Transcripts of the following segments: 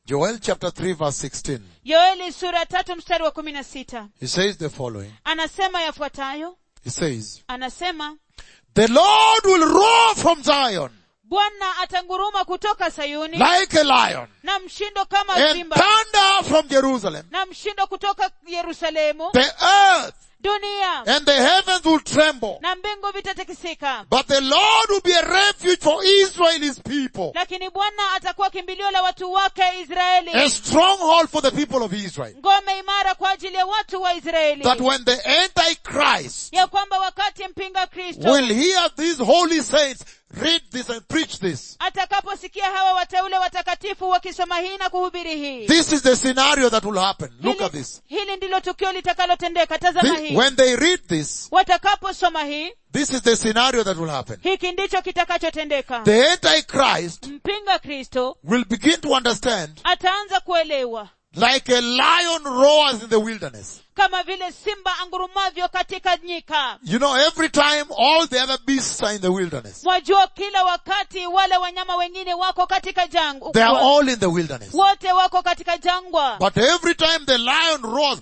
Joel chapter 3 verse 16. yoeli sura ya tatu mstari wa kumi na sita He says the following. anasema yafuatayo He says, anasema The Lord will roar from Zion bwana atanguruma kutoka sayuni like a lion na mshindo kama and simba thunder from Jerusalem. na mshindo kutoka yerusalemu The earth dunia and the heavens will tremble. na mbingu vitatikisika But the Lord will be a refuge for Israel, his people. lakini bwana atakuwa kimbilio la watu wake israeli A stronghold for the people of Israel. ngome imara kwa ajili ya watu wa israeli That when the Antichrist ya kwamba wakati mpinga kristo will hear these holy saints read this and preach this. atakaposikia hawa wateule watakatifu wakisoma hii na kuhubiri hii This is the scenario that will happen. Look at hili, this. hili ndilo tukio litakalotendeka tazama Thi- hii When they read this, watakaposoma hii this is the scenario that will happen. hiki ndicho kitakachotendeka The Antichrist mpinga kristo will begin to understand ataanza kuelewa like a lion roars in the wilderness. kama vile simba angurumavyo katika nyika You know, every time all the other beasts are in the wilderness. mwajua kila wakati wale wanyama wengine wako katika jangwa They are all in the wilderness. wote wako katika jangwa But every time the lion roars,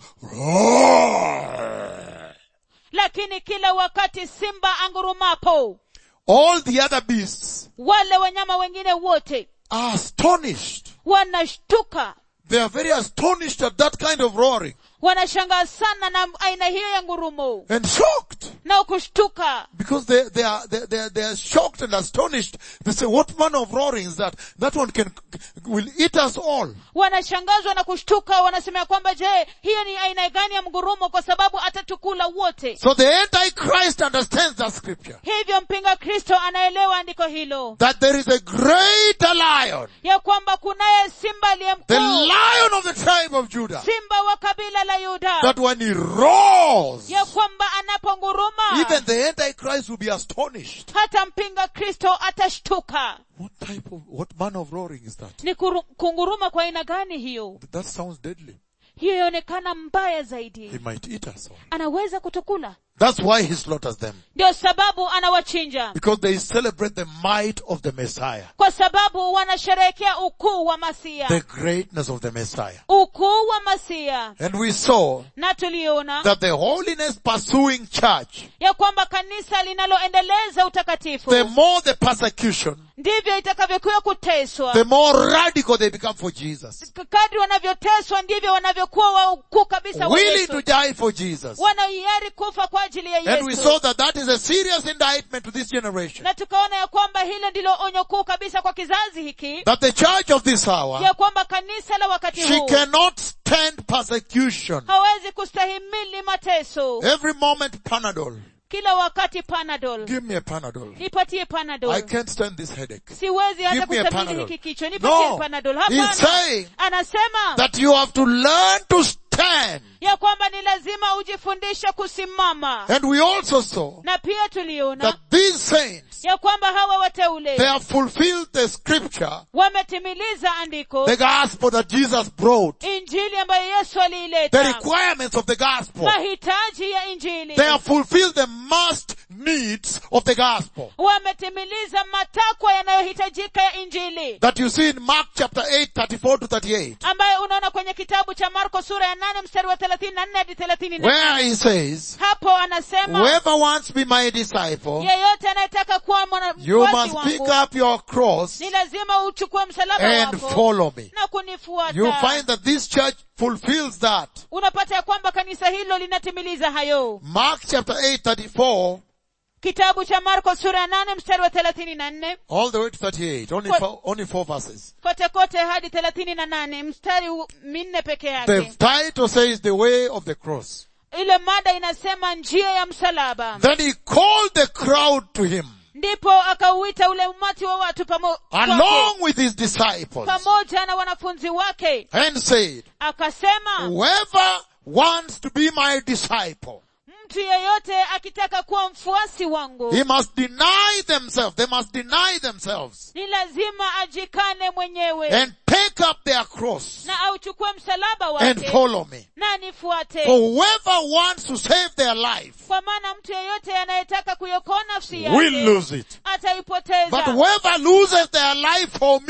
roar, lakini kila wakati simba angurumapo all the other beasts wale wanyama wengine wote are astonished. wanashtuka They are very astonished at that kind of roaring wanashangaa sana na aina hiyo ya ngurumo and shocked na kushtuka because they, they are, they, they, are- they are shocked and astonished. They say, what manner of roaring is that? That one can, will eat us all. wanashangazwa na kushtuka wanasema ya kwamba je hiyo ni aina gani ya mgurumo kwa sababu atatukula wote So the Antichrist understands that scripture. hivyo mpinga kristo anaelewa andiko hilo That there is a greater lion. ya kwamba kunaye simba aliye The mkuu lion of the tribe of Judah. simba wa kabila la yuda That when he roars, ya kwamba anaponguruma even the Antichrist will be astonished. hata mpinga kristo atashtuka What type of, what manner of roaring is that? ni kuru, kunguruma kwa aina gani hiyo That sounds deadly. hiyo yaonekana mbaya He zaidi might eat us all. anaweza kutukula That's why he slaughters them. ndio sababu anawachinja Because they celebrate the might of the Messiah. kwa sababu wanasherehekea ukuu wa masia The greatness of the Messiah. ukuu wa masia And we saw na tuliona that the holiness pursuing church, ya kwamba kanisa linaloendeleza utakatifu the more the persecution, ndivyo itakavyokuwa kuteswa the more radical they become for Jesus. kadri wanavyoteswa ndivyo wanavyokuwa waukuu kabisa wa Willing to Yesu. die for Jesus. wanahiari kufa kwa ajili ya And we yesu saw that that is a serious indictment to this generation. na tukaona ya kwamba hilo ndilo onyo kuu kabisa kwa kizazi hiki That the church of this hour, ya kwamba kanisa la wakati she huu cannot stand persecution. hawezi kustahimili mateso Every moment Panadol. kila wakati panadol Give me a Panadol. nipatie I panadol can't stand this headache. siwezi hata Give me a kustahimili Panadol. hiki kichwa nipatie No. panadol He's hapana saying anasema that you have to learn to stand. ya kwamba ni lazima ujifundishe kusimama And we also saw na pia tuliona that these saints, ya kwamba hawa they wateule have fulfilled the scripture, wametimiliza andiko the gospel that Jesus brought, injili ambayo yesu the aliileta requirements of the gospel. mahitaji ya injili They have fulfilled the must needs of the gospel. wametimiliza matakwa yanayohitajika ya injili That you see in Mark chapter 8, 34 to 38. ambayo unaona kwenye kitabu cha marko sura ya nane mstari wa thelathini na nne hadi thelathini na Where he says, hapo anasema whoever wants to be my disciple, yeyote anayetaka kuwa mwana- you mfuasi must pick wangu up your cross ni lazima uchukue msalaba and wako follow me. na kunifuata You find that this church fulfills that. unapata ya kwamba kanisa hilo linatimiliza hayo Mark chapter 8, 34, kitabu cha marko sura ya nane mstari wa thelathini na nne all the way to 38. Only What- four, only four verses. kote kote hadi thelathini na nane mstari u- minne peke The yake title says the way of the cross. ile mada inasema njia ya msalaba Then he called the crowd to him ndipo akauita ule umati wa watu pamo, kwake, along with his disciples pamoja na wanafunzi wake and said, akasema whoever wants to be my disciple, mtu yeyote akitaka kuwa mfuasi wangu he must deny themselves. They must deny themselves ni lazima ajikane mwenyewe and take up their cross na auchukue msalaba and wake follow me. na nifuate For whoever wants to save their life kwa maana mtu yeyote anayetaka kuiokoa nafsi will yake lose it. But ataipoteza whoever loses their life for me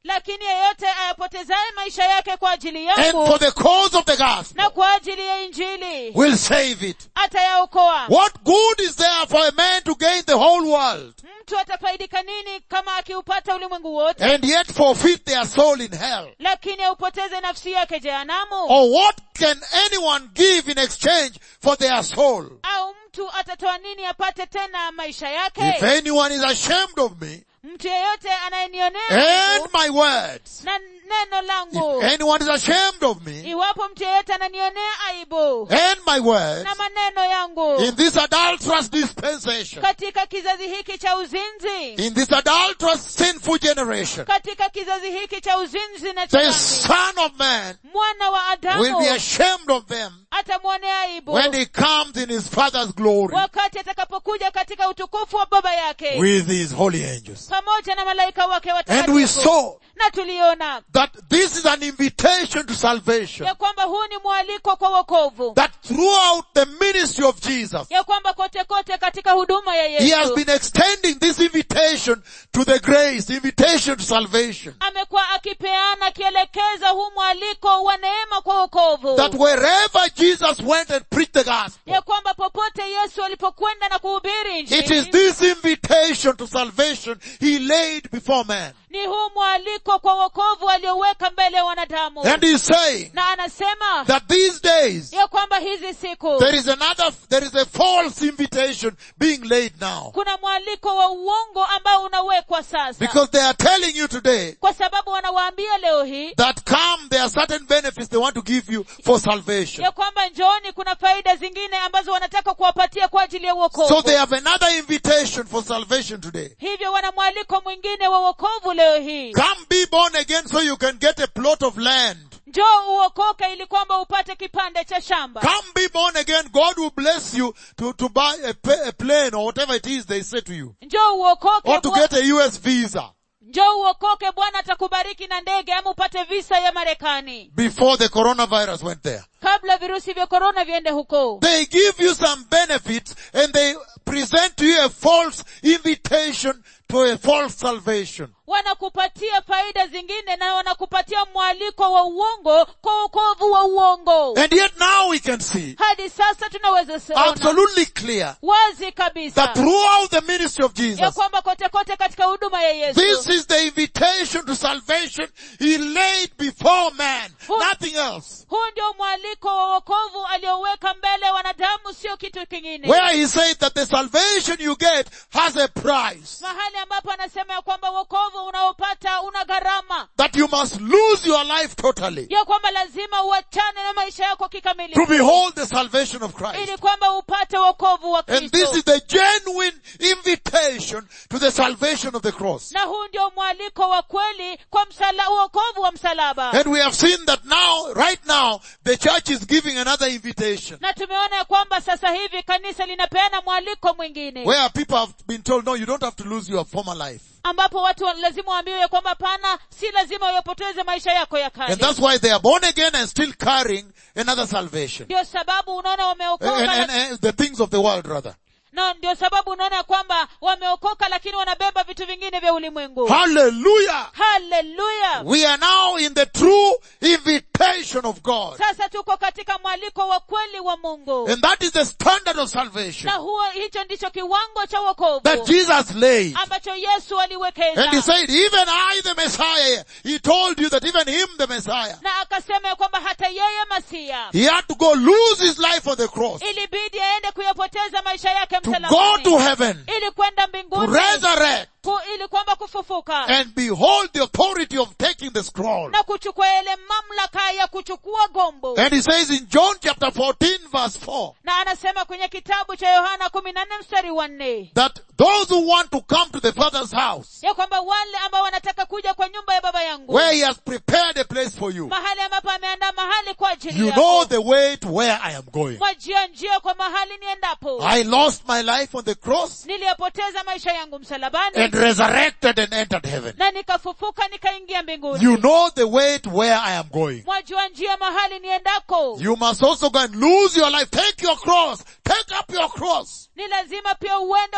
lakini yeyote ayapotezaye maisha yake kwa ajili and yangu for the cause of the gospel na kwa ajili ya injili will save it. atayaokoa What good is there for a man to gain the whole world mtu atafaidika nini kama akiupata ulimwengu wote and yet forfeit their soul in hell? lakini aupoteze nafsi yake jehanamu Or what can anyone give in exchange for their soul? au mtu atatoa nini apate tena maisha If yake anyone is ashamed of me mtu yeyote anayenionea and aibu my words, na neno langu if anyone is ashamed of me iwapo mtu yeyote ananionea aibu and my words na maneno yangu in this adulterous dispensation, katika kizazi hiki cha uzinzi in this adulterous sinful generation, katika kizazi hiki cha uzinzi na the chambi Son of Man mwana wa will be adamu ashamed of them atamwonea aibu when he comes in his Father's glory wakati atakapokuja katika utukufu wa baba yake with his holy angels. pamoja na malaika wake And we watakatifu saw na tuliona that this is an invitation to salvation. ya kwamba huu ni mwaliko kwa wokovu That throughout the ministry of Jesus, ya kwamba kote kote katika huduma ya He has yesu been extending this invitation to the grace, invitation to salvation. amekuwa akipeana akielekeza huu mwaliko wa neema kwa wokovu That wherever Jesus went and preached the gospel, ya kwamba popote yesu alipokwenda na kuhubiri it is injili this invitation to salvation He laid before man. ni huu mwaliko kwa wokovu alioweka mbele ya wanadamu And He's saying na anasema that these days, ya kwamba hizi siku there is another, there is a false invitation being laid now. kuna mwaliko wa uongo ambao unawekwa sasa Because they are telling you today kwa sababu wanawaambia leo hii that come, there are certain benefits they want to give you for salvation. ya kwamba njooni kuna faida zingine ambazo wanataka kuwapatia kwa ajili ya So uokovu they have another invitation for salvation today. hivyo wana mwaliko mwingine wa uokovu leo hii Come be born again so you can get a plot of land. njoo uokoke ili kwamba upate kipande cha shamba Come be born again. God will bless you to, to buy a, pa- a plane or whatever it is they say to you. njoo uokoke Or to Bwa- get a US visa njoo uokoke bwana atakubariki na ndege ama upate visa ya marekani before the coronavirus went there. kabla virusi vya korona viende huko They give you some benefits and they present to you a false invitation to a false salvation. wanakupatia faida zingine na wanakupatia mwaliko wa uongo kwa uokovu wa uongo And yet now we can see hadi sasa tunaweza ona absolutely clear wazi kabisa that throughout the ministry of ya Jesus, kwamba kote kote katika huduma ya yesu This is the invitation to salvation he laid before man. Who- Nothing else. huu ndio mwaliko wa wokovu alioweka mbele ya wanadamu sio kitu kingine Where he said that the salvation you get has a price. mahali ambapo anasema ya kwamba wokovu unaopata una gharama That you must lose your life totally ya kwamba lazima uachane na maisha yako to kikamilifu behold the salvation of Christ. ili kwamba upate wokovu wa And this kristo is the genuine invitation to the salvation of the cross. na huu ndio mwaliko wa kweli kwa msala, wokovu wa msalaba And we have seen that now, right now, the church is giving another invitation. na tumeona ya kwamba sasa hivi kanisa linapeana mwaliko mwingine Where people have been told, no, you don't have to lose your former life. ambapo watu wa- lazima waambiwe ya kwamba pana si lazima uyapoteze maisha yako ya And kale that's why they are born again and still carrying another salvation. ndio sababu unaona And, wameokoka and, na- and the things of the world rather. na ndio sababu unaona ya kwamba wameokoka lakini wanabeba vitu vingine vya ulimwengu Hallelujah! haleluya We are now in the true invitation of God. sasa tuko katika mwaliko wa kweli wa mungu And that is the standard of salvation na huo hicho ndicho kiwango cha wokovu that Jesus laid. ambacho yesu And he aliwekeza said, even I the Messiah, he told you that even him the Messiah, na akasema ya kwamba hata yeye masia he had to go lose his life on the cross ilibidi aende kuyapoteza maisha yake to go to msalabani heaven, ili kwenda to mbinguni resurrect ku, ili kwamba kufufuka and behold the authority of taking the scroll. na kuchukua ile mamlaka ya kuchukua gombo And he says in John chapter 14 verse 4, na anasema kwenye kitabu cha yohana kumi na nne mstari wa nne that those who want to come to the Father's house, ya kwamba wale ambao wanataka kuja kwa nyumba ya baba yangu where he has prepared a place for you, mahali ambapo ameandaa mahali kwa ajili you yako know the way to where I am going. mwajia njia kwa mahali niendapo I lost my life on the cross niliyapoteza maisha yangu msalabani and resurrected and entered heaven. na nikafufuka nikaingia mbinguni You know the way to where I am going. mwajua njia mahali niendako You must also go and lose your life. Take your cross. Take up your cross. ni lazima pia uende uchu,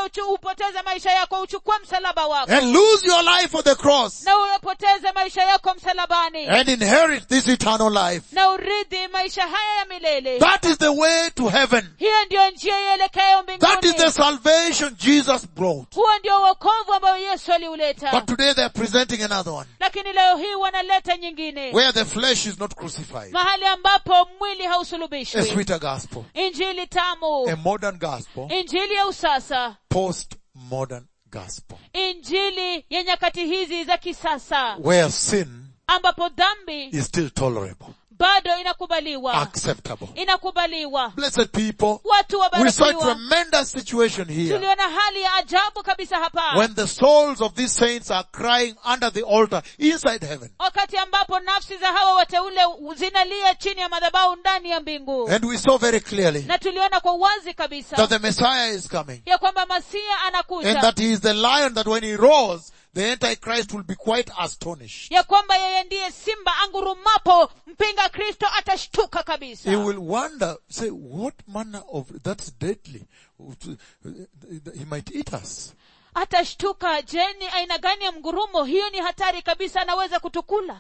unapopoteza maisha yako uchukue msalaba wako and lose your life for the cross na uyapoteze maisha yako msalabani and inherit this eternal life. na urithi maisha haya ya milele That is the way to heaven. hiyo ndiyo njia ielekayo That is the mbinguni salvation Jesus brought. huo ndio wokovu ambao yesu aliuleta But today they are presenting another one lakini leo hii wanaleta nyingine where the flesh is not crucified. mahali ambapo mwili A hausulubishwi sweeter gospel. injili tamu A modern gospel. injili ya usasa Post-modern gospel. injili ya nyakati hizi za kisasa Where sin ambapo dhambi is still tolerable. bado inakubaliwa Acceptable. inakubaliwa Blessed people. watu We saw a wabarikiwa tremendous situation here. tuliona hali ya ajabu kabisa hapa When the souls of these saints are crying under the altar inside heaven. wakati ambapo nafsi za hawa wateule zinalia chini ya madhabahu ndani ya mbingu And we saw very clearly na tuliona kwa uwazi that kabisa the Messiah is coming. ya kwamba masia And anakuja that he is the lion that when he roars, the Antichrist will be quite astonished. ya kwamba yeye ndiye simba angurumapo mpinga kristo atashtuka kabisa He will wonder, say, what manner of, that's deadly. He might eat us. atashtuka je ni aina gani ya mgurumo hiyo ni hatari kabisa anaweza kutukula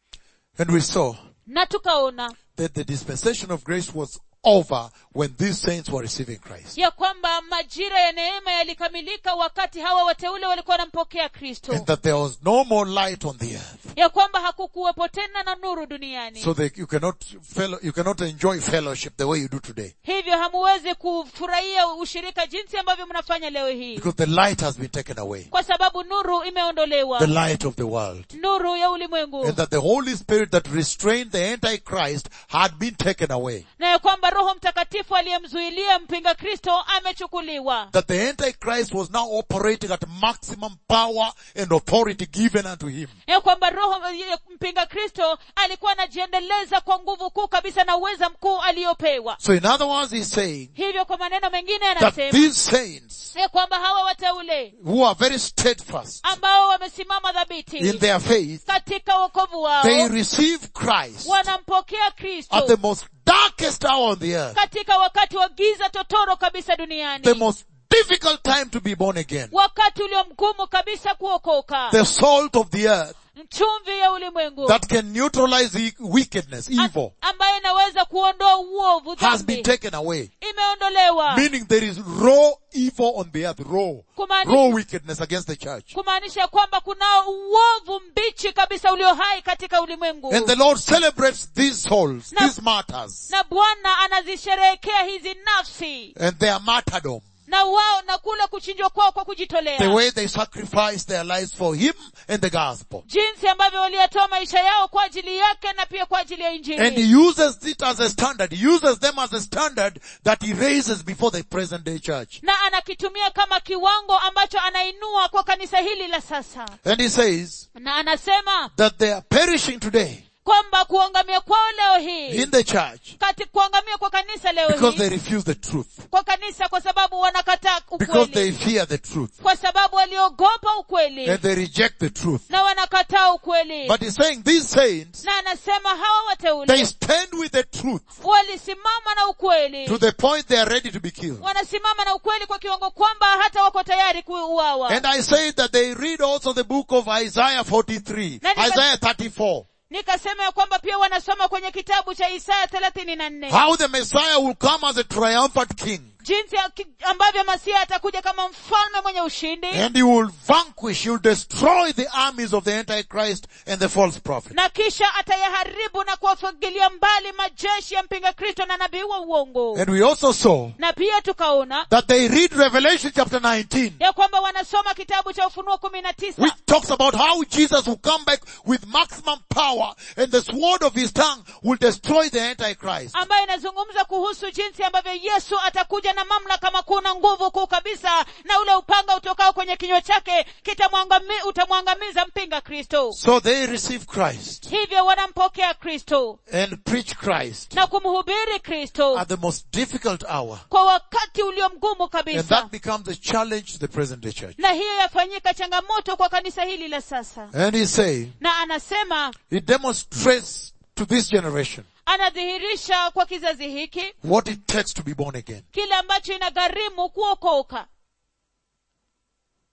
And we saw na tukaona that the dispensation of grace was over when these saints were receiving Christ. ya kwamba majira ya neema yalikamilika wakati hawa wateule walikuwa wanampokea kristo And that there was no more light on the earth. ya kwamba hakukuwepo tena na nuru duniani So that you cannot fellow, you cannot enjoy fellowship the way you do today. hivyo hamuwezi kufurahia ushirika jinsi ambavyo mnafanya leo hii Because the light has been taken away. kwa sababu nuru imeondolewa The light of the world. nuru ya ulimwengu And that the Holy Spirit that restrained the Antichrist had been taken away. na ya kwamba roho mtakatifu aliyemzuilia mpinga kristo amechukuliwa That the Antichrist was now operating at maximum power and authority given unto him. ya kwamba roho ya mpinga kristo alikuwa anajiendeleza kwa nguvu kuu kabisa na uweza mkuu aliyopewa So in other words, he's saying hivyo kwa maneno mengine that anasema these saints ya kwamba hawa wateule who are very steadfast ambao wamesimama in dhabiti their faith, katika wokovu wao they receive Christ wanampokea at the kristo most darkest hour on the earth, katika wakati wa giza totoro kabisa duniani the most difficult time to be born again, wakati ulio mgumu kabisa kuokoka the salt of the earth chumvi ya ulimwengu that can neutralize the wickedness, evil, a- ambayo inaweza kuondoa uovu has been dhambi taken away. imeondolewa Meaning there is raw evil on the earth, raw, Kumaanisha- raw wickedness against the church. kumaanisha kwamba kuna uovu mbichi kabisa ulio hai katika ulimwengu And the Lord celebrates these souls, Na- these martyrs, na bwana anazisherehekea hizi nafsi and their martyrdom, na wao na kule kuchinjwa kwao kwa the kujitolea way they sacrifice their lives for Him and the gospel. jinsi ambavyo waliyatoa maisha yao kwa ajili yake na pia kwa ajili ya And injili He uses it as a standard. He uses them as a standard that He raises before the present day church. na anakitumia kama kiwango ambacho anainua kwa kanisa hili la sasa And He says na anasema that they are perishing today kwamba kuangamia kwao leo hii in the church kati kuangamia kwa kanisa leo because they hii refuse the truth. kwa kanisa kwa sababu wanakataa Because they ukweli fear the truth. kwa sababu waliogopa ukweli And they reject the truth. na wanakataa ukweli But He's saying these saints, na anasema hawa they wateule stand with the truth walisimama na ukweli to the point they are ready to be killed. wanasimama na ukweli kwa kiwango kwamba hata wako tayari kuuawa And I say that they read also the book of Isaiah 43, Na nika- Isaiah 34. nikasema ya kwamba pia wanasoma kwenye kitabu cha isaya thelathini na nne How the Messiah will come as a triumphant king. jinsi ya- ki- ambavyo masia atakuja kama mfalme mwenye ushindi And he will vanquish, he will destroy the armies of the Antichrist and the false prophet. na kisha atayaharibu na kuwafagilia mbali majeshi ya mpinga kristo na nabii wa uongo And we also saw na pia tukaona that they read Revelation chapter 19, ya kwamba wanasoma kitabu cha ufunuo kumi na tisa which talks about how Jesus will come back with maximum power and the sword of his tongue will destroy the Antichrist. ambayo inazungumza kuhusu jinsi ambavyo yesu atakuja na mamlaka makuu na nguvu kuu kabisa na ule upanga utokao kwenye kinywa chake kitamwangami- utamwangamiza mpinga kristo So they receive Christ hivyo wanampokea kristo and preach Christ na kumhubiri kristo at the most difficult hour. kwa wakati ulio mgumu And kabisa that becomes a challenge to the present day church. na hiyo yafanyika changamoto kwa kanisa hili la sasa And he's saying, na anasema he demonstrates to this generation anadhihirisha kwa kizazi hiki what it takes to be born again. kile ambacho inagharimu kuokoka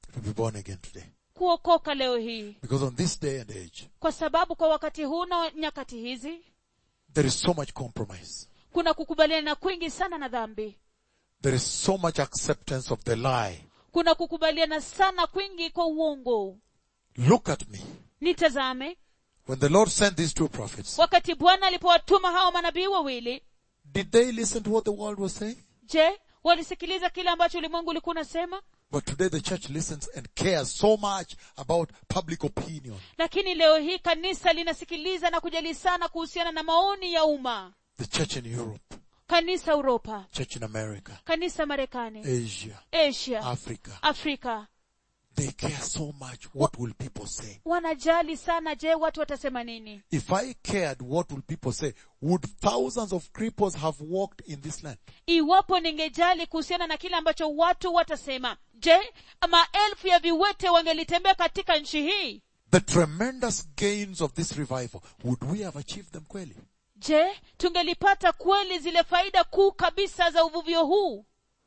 to be born again today. kuokoka leo hii Because on this day and age, kwa sababu kwa wakati huu na nyakati hizi there is so much compromise. kuna kukubaliana kwingi sana na dhambi There is so much acceptance of the lie. kuna kukubaliana sana kwingi kwa uongo Look at me. nitazame When the Lord sent these two prophets, wakati bwana alipowatuma hawa manabii wawili did they listen to what the world was saying? je walisikiliza kile ambacho ulimwengu ulikuwa unasema But today the church listens and cares so much about public opinion. lakini leo hii kanisa linasikiliza na kujali sana kuhusiana na maoni ya umma The church in Europe, kanisa uropa church in America, kanisa marekani Asia, asia Africa. afrika They care so much. What will people say? wanajali sana je watu watasema nini If I cared what will people say, would thousands of cripples have walked in this land? iwapo ningejali kuhusiana na kile ambacho watu watasema je maelfu ya viwete wangelitembea katika nchi hii The tremendous gains of this revival, would we have achieved them kweli? je tungelipata kweli zile faida kuu kabisa za uvuvio huu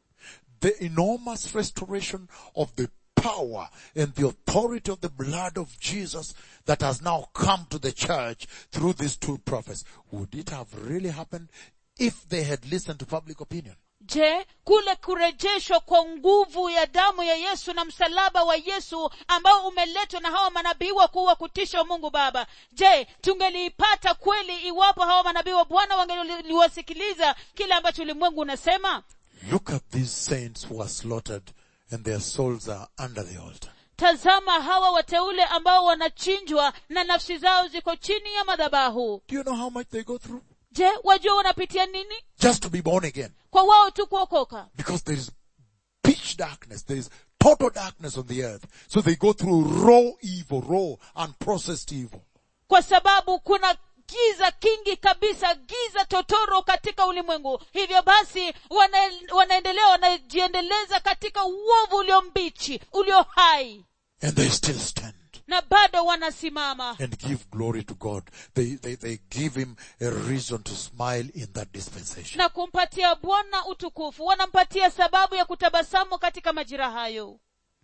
The enormous restoration of the power and the authority of the blood of Jesus that has now come to the church through these two prophets. Would it have really happened if they had listened to public opinion? je kule kurejeshwa kwa nguvu ya damu ya yesu na msalaba wa yesu ambao umeletwa na hawa manabii wakuu wa kutisha wa mungu baba je tungeliipata kweli iwapo hawa manabii wa bwana wangeliwasikiliza kile ambacho ulimwengu unasema Look at these saints who are slaughtered and their souls are under the altar. tazama hawa wateule ambao wanachinjwa na nafsi zao ziko chini ya madhabahu Do you know how much they go through? je wajua wanapitia nini Just to be born again. kwa wao tu kuokoka Because there is pitch darkness. There is total darkness on the earth. So they go through raw evil, raw, unprocessed evil. kwa sababu kuna giza kingi kabisa giza totoro katika ulimwengu hivyo basi wana, wanaendelea wanajiendeleza katika uovu ulio mbichi ulio hai And they still stand na bado wanasimama and give glory to God. They, they, they give him a reason to smile in that dispensation. na kumpatia bwana utukufu wanampatia sababu ya kutabasamu katika majira hayo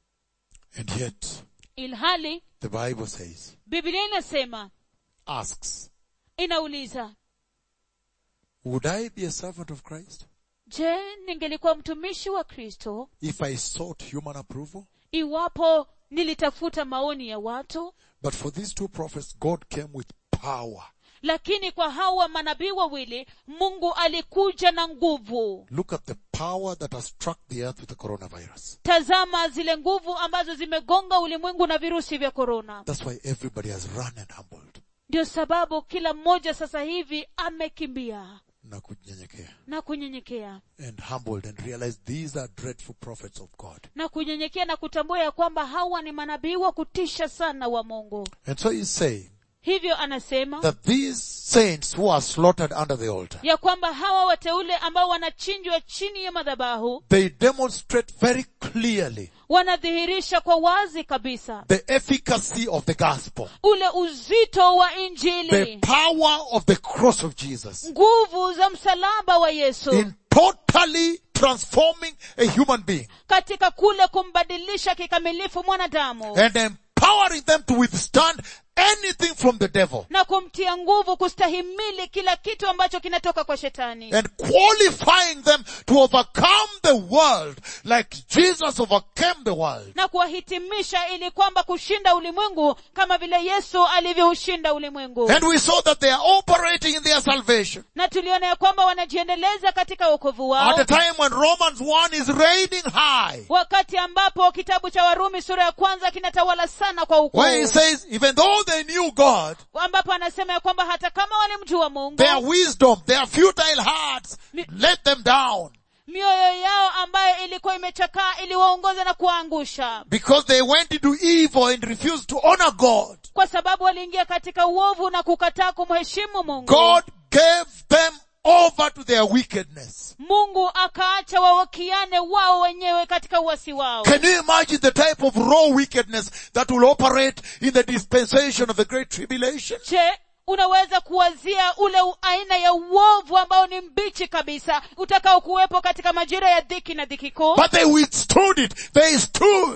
And yet, ilhali the Bible says, biblia inasema asks, inauliza would I be a servant of Christ je ningelikuwa mtumishi wa kristo if I sought human approval? iwapo nilitafuta maoni ya watu But for these two prophets, God came with power. lakini kwa hawa manabii wawili mungu alikuja na nguvu Look at the power that has struck the earth with the coronavirus. tazama zile nguvu ambazo zimegonga ulimwengu na virusi vya korona That's why everybody has run and humbled. ndio sababu kila mmoja sasa hivi amekimbia Na kunyenyekea. na kunyenyekea And humbled and realized these are dreadful prophets of God. na kunyenyekea na kutambua ya kwamba hawa ni manabii wa kutisha sana wa mungu And so he's saying hivyo anasema that these saints who are slaughtered under the altar, ya kwamba hawa wateule ambao wanachinjwa chini ya madhabahu they demonstrate very clearly wanadhihirisha kwa wazi kabisa the efficacy of the gospel, ule uzito wa the injili power of the cross of Jesus nguvu za msalaba wa yesu in totally transforming a human being katika kule kumbadilisha kikamilifu mwanadamu and empowering them to withstand anything from the devil na kumtia nguvu kustahimili kila kitu ambacho kinatoka kwa shetani and qualifying them to overcome the world like Jesus overcame the world. na kuwahitimisha ili kwamba kushinda ulimwengu kama vile yesu alivyoushinda ulimwengu And we saw that they are operating in their salvation na tuliona ya kwamba wanajiendeleza katika wokovu at wao a time when Romans 1 is reigning high. wakati ambapo kitabu cha warumi sura ya kwanza kinatawala sana kwa ukuu Where he says, even though they knew God, ambapo anasema ya kwamba hata kama walimjua mungu their wisdom, their futile hearts let them down mioyo yao ambayo ilikuwa imechakaa iliwaongoza na kuwaangusha because they went into evil and refused to honor God. kwa sababu waliingia katika uovu na kukataa kumheshimu mungu God gave them over to their wickedness. mungu akaacha wawakiane wao wenyewe katika uwasi wao Can you imagine the type of raw wickedness that will operate in the dispensation of the great tribulation? je unaweza kuwazia ule u- aina ya uovu ambao ni mbichi kabisa utakao kuwepo katika majira ya dhiki na dhiki kuu But they withstood it. They stood.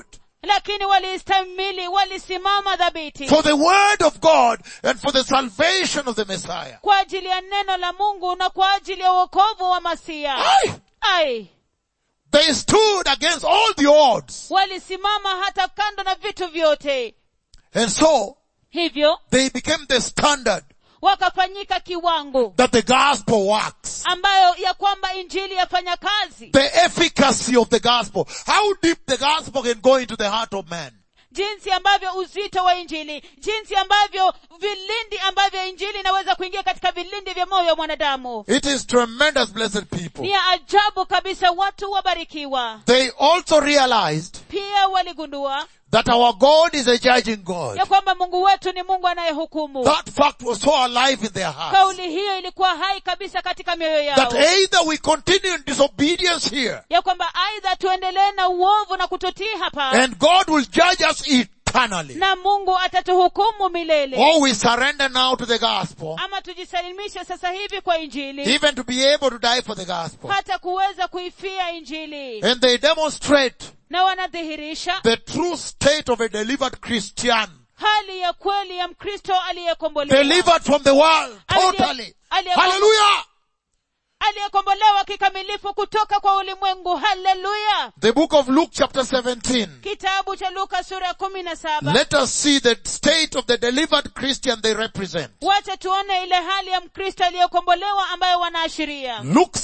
lakini walistahimili walisimama dhabiti for the word of God and for the salvation of the Messiah. kwa ajili ya neno la mungu na kwa ajili ya uokovu wa masia Aye. ai They stood against all the odds. walisimama hata kando na vitu vyote And so hivyo they became the standard wakafanyika kiwango that the gospel works. ambayo ya kwamba injili yafanya kazi The efficacy of the gospel. How deep the gospel can go into the heart of man. jinsi ambavyo uzito wa injili jinsi ambavyo vilindi ambavyo injili inaweza kuingia katika vilindi vya moyo wa mwanadamu It is tremendous, blessed people. ni ya ajabu kabisa watu wabarikiwa They also realized pia waligundua that our God is a judging God. ya kwamba mungu wetu ni mungu anayehukumu That fact was so alive in their hearts. kauli hiyo ilikuwa hai kabisa katika mioyo That yao either we continue in disobedience here ya kwamba aidha tuendelee na uovu na kutotii hapa and God will judge us eternally. na mungu atatuhukumu milele Or we surrender now to the gospel, ama tujisalimishe sasa hivi kwa injili even to be able to die for the gospel. hata kuweza kuifia injili And they demonstrate na wanadhihirisha the true state of a delivered Christian. hali ya kweli ya mkristo aliyekombolewa Delivered from the world, totally. aliye- Hallelujah! aliyekombolewa kikamilifu kutoka kwa ulimwengu haleluya The book of Luke chapter 17. kitabu cha luka sura ya kumi na saba Let us see the state of the delivered Christian they represent. wacha tuone ile hali ya mkristo aliyekombolewa ambayo wanaashiria Luke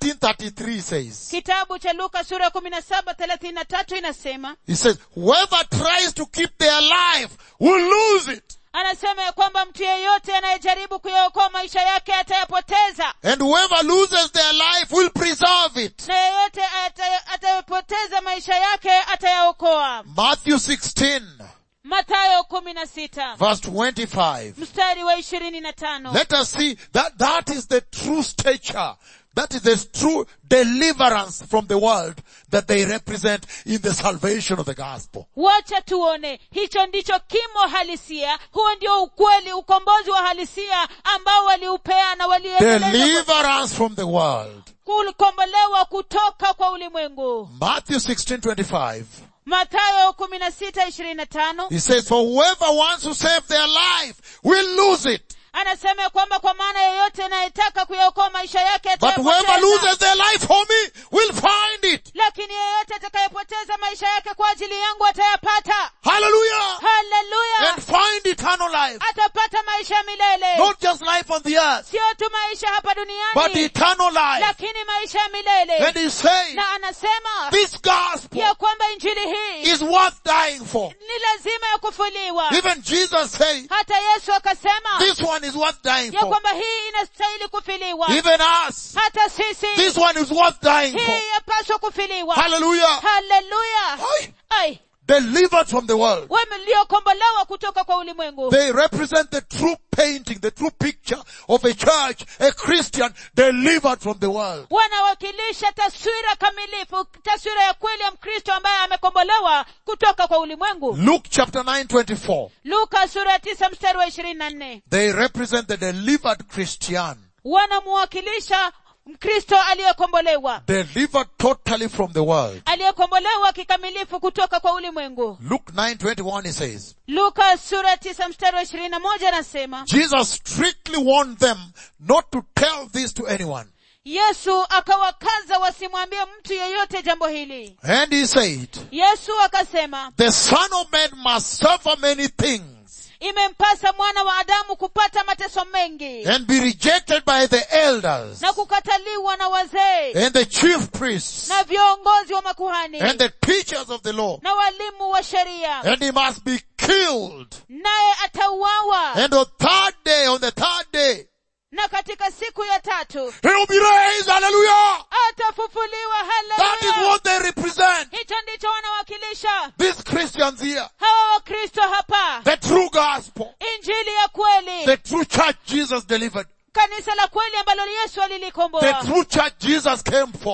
17:33 says, kitabu cha luka sura ya kumi na saba thelathini na tatu inasema He says, whoever tries to keep their life will lose it. anasema ya kwamba mtu yeyote anayejaribu kuyaokoa maisha yake atayapoteza And whoever loses their life will preserve it. na yeyote ata- atayapoteza maisha yake atayaokoa Matthew 16 matayo kumi na sita verse 25. mstari wa ishirini na tano Let us see that that is the true stature. That is the true deliverance from the world that they represent in the salvation of the gospel. wacha tuone hicho ndicho kimo halisia huo ndio ukweli ukombozi wa halisia ambao waliupea na waliendeleza Deliverance from the world. kukombolewa kutoka kwa ulimwengu Matthew 16:25. matayo kumi na sita ishirini na tano He says, for whoever wants to save their life will lose it. anasema ya kwamba kwa maana yeyote anayetaka kuyaokoa maisha yake But whoever atayapoteza. loses their life for me will find it. lakini yeyote atakayepoteza maisha yake kwa ajili yangu atayapata Hallelujah. haleluya And find eternal life. atapata maisha ya milele Not just life on the earth, sio tu maisha hapa but duniani eternal life. lakini maisha ya milele And he's saying, na anasema this gospel ya kwamba injili hii is worth dying for. ni lazima ya kufuliwa Even Jesus said, hata yesu akasema this one is worth dying ya for. kwamba hii inastahili kufiliwa Even us, hata sisi this one is worth dying for. hii yapaswa kufiliwa Hallelujah. haleluya Aye. ai Delivered from the world. waliokombolewa kutoka kwa ulimwengu They represent the true painting, the true picture of a church, a Christian delivered from the world. wanawakilisha taswira kamilifu taswira ya kweli ya mkristo ambaye amekombolewa kutoka kwa ulimwengu Luke chapter 9, 24. luka sura ya tisa mstari wa ishirini na nne They represent the delivered Christian. wanamuwakilisha mkristo aliyekombolewa Delivered totally from the world. aliyekombolewa kikamilifu kutoka kwa ulimwengu Luke 9, 21 he says, luka sura ya tisa mstari wa ishirini na moja anasema Jesus strictly warned them not to tell this to anyone. yesu akawakaza wasimwambie mtu yeyote jambo hili And he said, yesu akasema the son of man must suffer many things imempasa mwana wa adamu kupata mateso mengi and be rejected by the elders na kukataliwa na wazee and the chief priests na viongozi wa makuhani and the teachers of the law. na walimu wa sheria And he must be killed. naye atauawa And on third day, on the third day, na katika siku ya tatu he will be raised. Hallelujah. atafufuliwa That is haleluya what they represent. hicho ndicho wanawakilisha These Christians here. hawa wakristo hapa The true gospel. injili ya kweli The true church Jesus delivered. kanisa la kweli ambalo yesu The alilikomboa true church Jesus came for.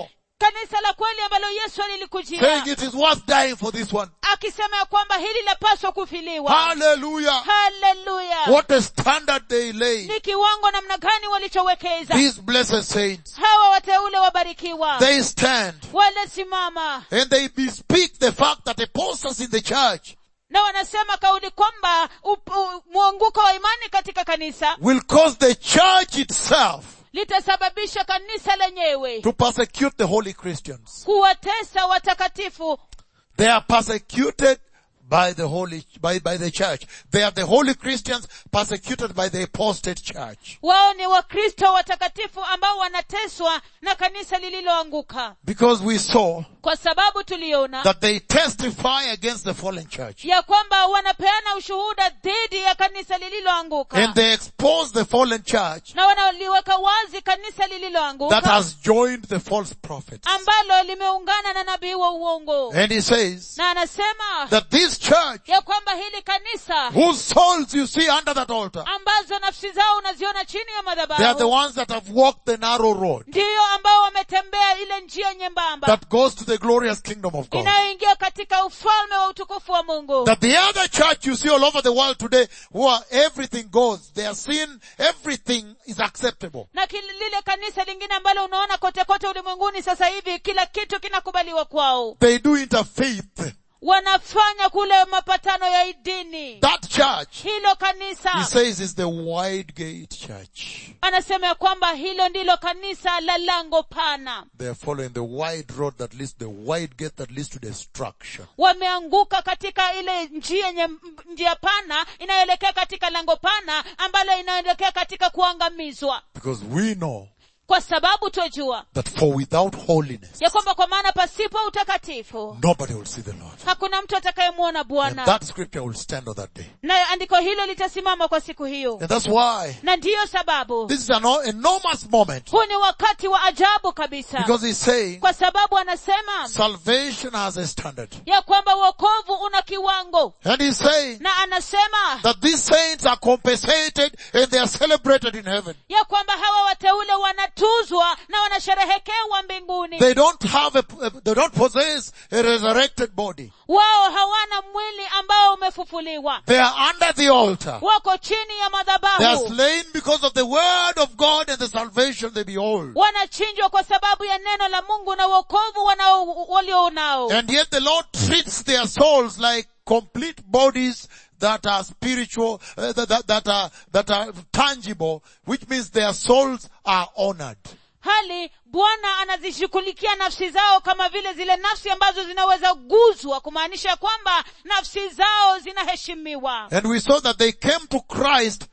kanisa la kweli ambalo yesu alilikujia saying it is worth dying for this one. akisema ya kwamba hili lapaswa kufiliwa Hallelujah. haleluya What a standard they lay. ni kiwango namna gani walichowekeza These blessed saints, hawa wateule wabarikiwa they stand walisimama and they bespeak the fact that apostles in the church na wanasema kauli kwamba up- u- mwanguko wa imani katika kanisa will cause the church itself litasababisha kanisa lenyewe to persecute the holy Christians. kuwatesa watakatifu They are persecuted by the holy, by, by the church. They are the holy Christians persecuted by the apostate church. wao ni wakristo watakatifu ambao wanateswa na kanisa lililoanguka Because we saw kwa sababu tuliona that they testify against the fallen church. ya kwamba wanapeana ushuhuda dhidi ya kanisa lililoanguka And they expose the fallen church na wanaliweka wazi kanisa that lililoanguka has joined the false prophets. ambalo limeungana na nabii wa uongo And he says na anasema that this church, ya kwamba hili kanisa whose souls you see under that altar, ambazo nafsi zao unaziona chini ya they are the madhabahu ones that have walked the narrow road ndiyo ambao wametembea ile njia nyembamba that goes to the glorious kingdom of God. inayoingia katika ufalme wa utukufu wa mungu That the other church you see all over the world today, where everything goes, their sin, everything is acceptable. na kil- lile kanisa lingine ambalo unaona kote kote ulimwenguni sasa hivi kila kitu kinakubaliwa kwao They do interfaith. wanafanya kule mapatano ya idini That church, hilo he kanisa says, is the wide gate church. anasema ya kwamba hilo ndilo kanisa la lango pana They are following the wide road that leads, the wide gate that leads to destruction. wameanguka katika ile njia nye, njia pana inayoelekea katika lango pana ambalo inaelekea katika kuangamizwa Because we know kwa sababu twajua that for without holiness, ya kwamba kwa maana pasipo utakatifu nobody will see the Lord. hakuna mtu atakayemwona And bwana that scripture will stand on that day. na andiko hilo litasimama kwa siku hiyo And that's why na ndiyo sababu this is an enormous moment. huu ni wakati wa ajabu kabisa Because he's saying kwa sababu anasema salvation has a standard. ya kwamba wokovu una kiwango And he's saying na anasema that these saints are compensated and they are celebrated in heaven. ya kwamba hawa wateule wanatuzwa na wanasherehekewa mbinguni They don't have a, they don't possess a resurrected body. wao hawana mwili ambao umefufuliwa They are under the altar. wako chini ya They are madhabahu slain because of the word of God and the salvation they behold. wanachinjwa kwa sababu ya neno la mungu na wokovu wanao- walio nao And yet the Lord treats their souls like complete bodies that are spiritual, uh, that, that, that are, that are tangible, which means their souls are honored. hali bwana anazishughulikia nafsi zao kama vile zile nafsi ambazo zinaweza guzwa kumaanisha kwamba nafsi zao zinaheshimiwa And we saw that they came to Christ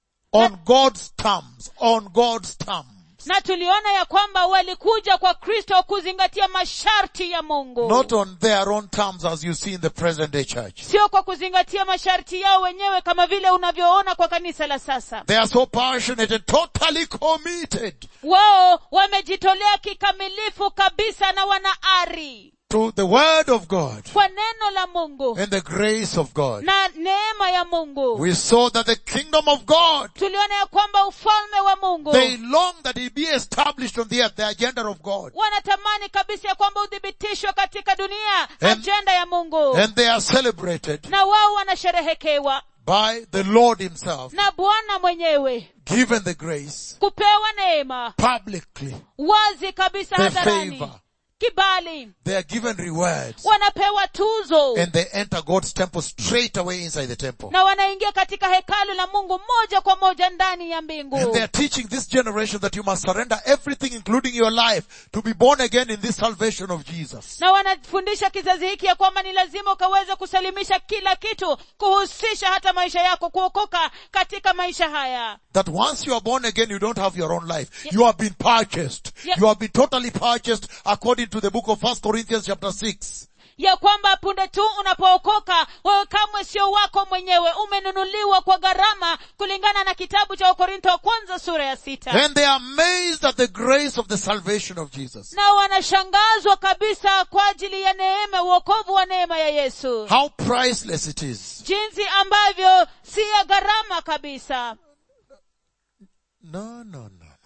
on God's terms, on God's terms. na tuliona ya kwamba walikuja kwa kristo kuzingatia masharti ya mungu Not on their own terms as you see in the present day church. sio kwa kuzingatia masharti yao wenyewe kama vile unavyoona kwa kanisa la sasa They are so passionate and totally committed wao wamejitolea kikamilifu kabisa na wana ari to the word of God kwa neno la mungu and the grace of God. na neema ya mungu We saw that the kingdom of God, tuliona ya kwamba ufalme wa mungu they long that it be established on the earth, the agenda of God. wanatamani kabisa ya kwamba uthibitishwe katika dunia And- ajenda ya mungu And they are celebrated na wao wanasherehekewa by the Lord himself, na bwana mwenyewe given the grace kupewa neema publicly, wazi kabisa the hadharani favor. kibali They are given rewards wanapewa tuzo and they enter God's temple straight away inside the temple. na wanaingia katika hekalu la mungu moja kwa moja ndani ya mbingu And they are teaching this generation that you must surrender everything including your life to be born again in this salvation of Jesus. na wanafundisha kizazi hiki ya kwamba ni lazima ukaweze kusalimisha kila kitu kuhusisha hata maisha yako kuokoka katika maisha haya That once you are born again, you don't have your own life. You have been purchased. Yeah. You have been totally purchased according to the book of First Corinthians chapter 6. ya kwamba punde tu unapookoka wewe kamwe sio wako mwenyewe umenunuliwa kwa gharama kulingana na kitabu cha wakorintho wa kwanza sura ya sita And they are amazed at the grace of the salvation of Jesus. na wanashangazwa kabisa kwa ajili ya neema uokovu wa neema ya yesu How priceless it is. jinsi ambavyo si ya gharama kabisa No, no, no, no.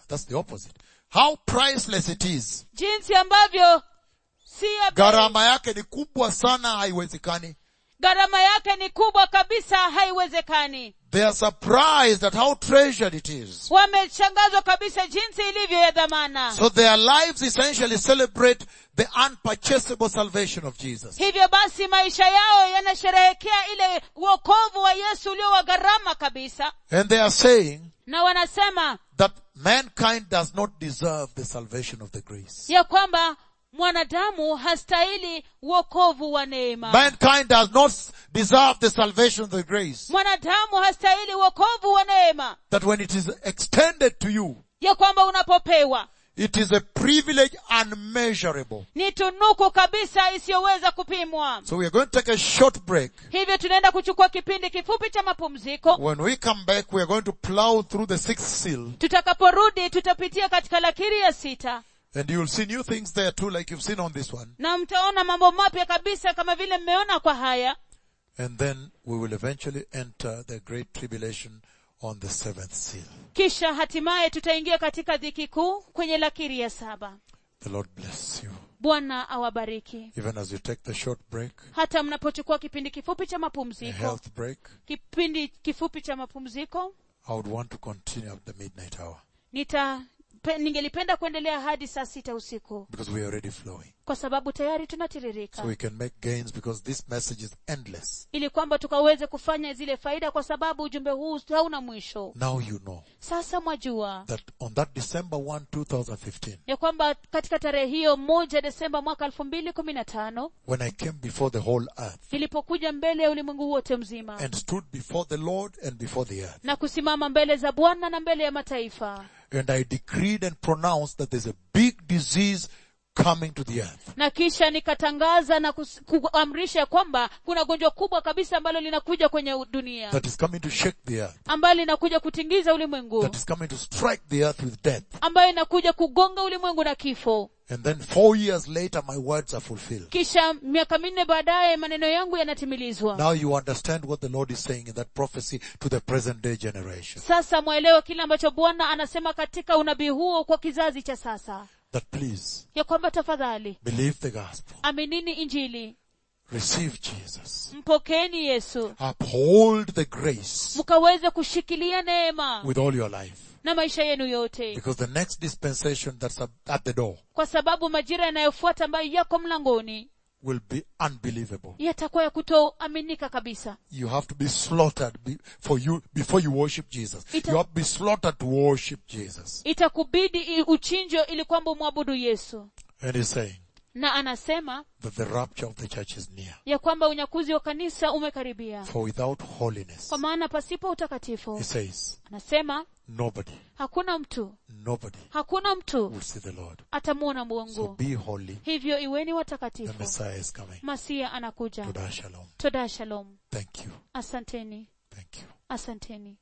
That's the opposite. How priceless it is. jinsi ambavyo si ya bei. Gharama yake ni kubwa sana haiwezekani. gharama yake ni kubwa kabisa haiwezekani They are surprised at how treasured it is. wameshangazwa kabisa jinsi ilivyo ya dhamana So their lives essentially celebrate the unpurchasable salvation of Jesus. hivyo basi maisha yao yanasherehekea ile uokovu wa yesu ulio wa gharama kabisa And they are saying na wanasema that mankind does not deserve the salvation of the grace. ya kwamba mwanadamu hastahili uokovu wa neema Mankind does not deserve the salvation of the grace. mwanadamu hastahili uokovu wa neema That when it is extended to you, ya kwamba unapopewa it is a privilege unmeasurable. ni tunuku kabisa isiyoweza kupimwa So we are going to take a short break. hivyo tunaenda kuchukua kipindi kifupi cha mapumziko When we come back, we are going to plow through the sixth seal tutakaporudi tutapitia katika lakiri ya sita and you will see new things there too, like you've seen on this one. na mtaona mambo mapya kabisa kama vile mmeona kwa haya And then we will eventually enter the great tribulation on the seventh seal. kisha hatimaye tutaingia katika dhiki kuu kwenye lakiri ya saba The Lord bless you. bwana awabariki Even as you take the short break, hata mnapochukua kipindi kifupi cha a mapumziko health break, kipindi kifupi cha mapumziko I would want to continue at the midnight hour nita pe, ningelipenda kuendelea hadi saa sita usiku because we are already flowing. kwa sababu tayari So tunatiririka we can make gains because this message is endless. ili kwamba tukaweze kufanya zile faida kwa sababu ujumbe huu hauna mwisho Now you know sasa mwajua that on that December 1, 2015, ya kwamba katika tarehe hiyo moja desemba mwaka elfu mbili kumi na tano when I came before the whole earth nilipokuja mbele ya ulimwengu wote mzima and stood before the Lord and before the earth, na kusimama mbele za bwana na mbele ya mataifa and I decreed and pronounced that there's a big disease coming to the earth. na kisha nikatangaza na kus- kuamrisha kwamba kuna gonjwa kubwa kabisa ambalo linakuja kwenye u- dunia that is coming to shake the earth, ambalo linakuja kutingiza ulimwengu that is coming to strike the earth with death. ambayo inakuja kugonga ulimwengu na kifo And then four years later, my words are fulfilled. kisha miaka minne baadaye maneno yangu yanatimilizwa Now you understand what the Lord is saying in that prophecy to the present day generation. sasa mwelewe kile ambacho bwana anasema katika unabii huo kwa kizazi cha sasa That please ya kwamba tafadhali believe the gospel, aminini injili receive Jesus, mpokeeni yesu uphold the grace mkaweze kushikilia neema with all your life. na maisha yenu yote Because the next dispensation that's at the door kwa sababu majira yanayofuata ambayo yako mlangoni will be unbelievable. yatakuwa ya kutoaminika kabisa You have to be slaughtered be, for you before you worship Jesus. Ita- You have to be slaughtered to worship Jesus. itakubidi i- uchinjwe ili kwamba umwabudu yesu And he's saying na anasema that the rapture of the church is near. ya kwamba unyakuzi wa kanisa umekaribia For without holiness, kwa maana pasipo utakatifu he says, anasema nobody, hakuna mtu nobody hakuna mtu will see the Lord. atamuona So mungu be holy. hivyo iweni The watakatifu Messiah is coming. masia anakuja Toda shalom. toda shalom Thank you. asanteni Thank you. asanteni